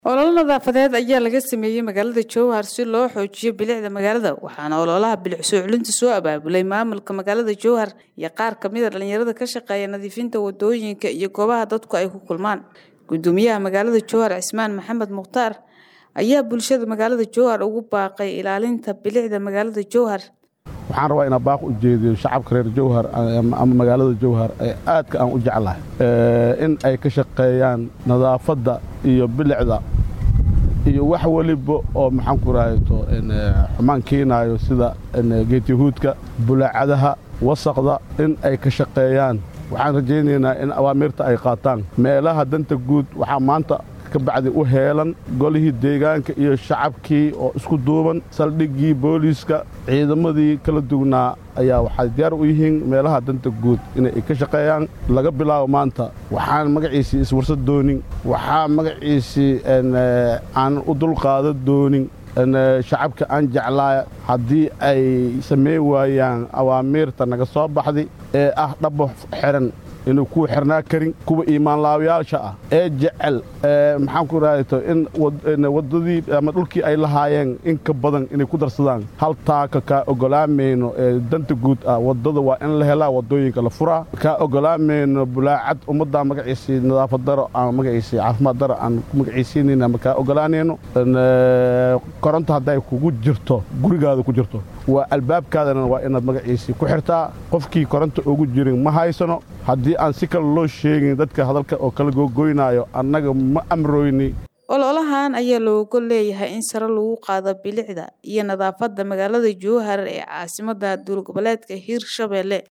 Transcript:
ololo nadaafadeed ayaa laga sameeyey magaalada jowhar si loo xoojiyo bilicda magaalada waxaana ololaha bilic soo celinta soo abaabulay maamulka magaalada jowhar iyo qaar kamid a dhalinyarada ka shaqeeya nadiifinta wadooyinka iyo goobaha dadku ay ku kulmaan gudoomiyaha magaalada jowhar cismaan maxamed mukhtaar ayaa bulshada magaalada jowhar ugu baaqay ilaalinta bilicda magaalada jowhar waxaan rabaa inaan baaq u jeediyo shacabka reer jowhar ama magaalada jowhar ee aadka aan u jeclahay in ay ka shaqeeyaan nadaafadda iyo bilicda iyo wax weliba oo maxaan ku rahayto xumaan keenaayo sida geetiyahuudka bulaacadaha wasaqda in ay ka shaqeeyaan waxaan rajaynaynaa in awaamiirta ay qaataan meelaha danta guud waxaa maanta ka bacdi u heelan golihii deegaanka iyo shacabkii oo isku duuban saldhiggii booliiska ciidamadii kala duwnaa ayaa waxay diyaar u yihiin meelaha danta guud inay ka shaqeeyaan laga bilaabo maanta waxaan magaciisii iswarsad doonin waxaa magaciisii aan u dulqaada doonin shacabka aan jeclaa haddii ay samayn waayaan awaamiirta naga soo baxday ee ah dhabo xiran inuu kuwa xirnaa karin kuwa iimaanlaawayaasha ah ee jecel maxaan ku rahayto in waddadii ama dhulkii ay lahaayeen in ka badan inay ku darsadaan hal taaka kaa ogolaamayno ee danta guud ah waddada waa in la helaa waddooyinka la furaa kaa ogolaamayno bulaacad ummaddaa magaciisii nadaafad daro aan magaciisii caafimaad daro aan ku magaciisiinayna ma kaa ogolaanayno koronto hadday kugu jirto gurigaada ku jirto waa albaabkaadana waa inaad magaciisii ku xirtaa qofkii koronto ugu jirin ma haysano haddii aan si kale loo sheegin dadka hadalka oo kala googoynaayo annaga ma amrooyni ololahan ayaa looga leeyahay in sare lagu qaado bilicda iyo nadaafadda magaalada jowhar ee caasimadda duul goboleedka hiirshabelle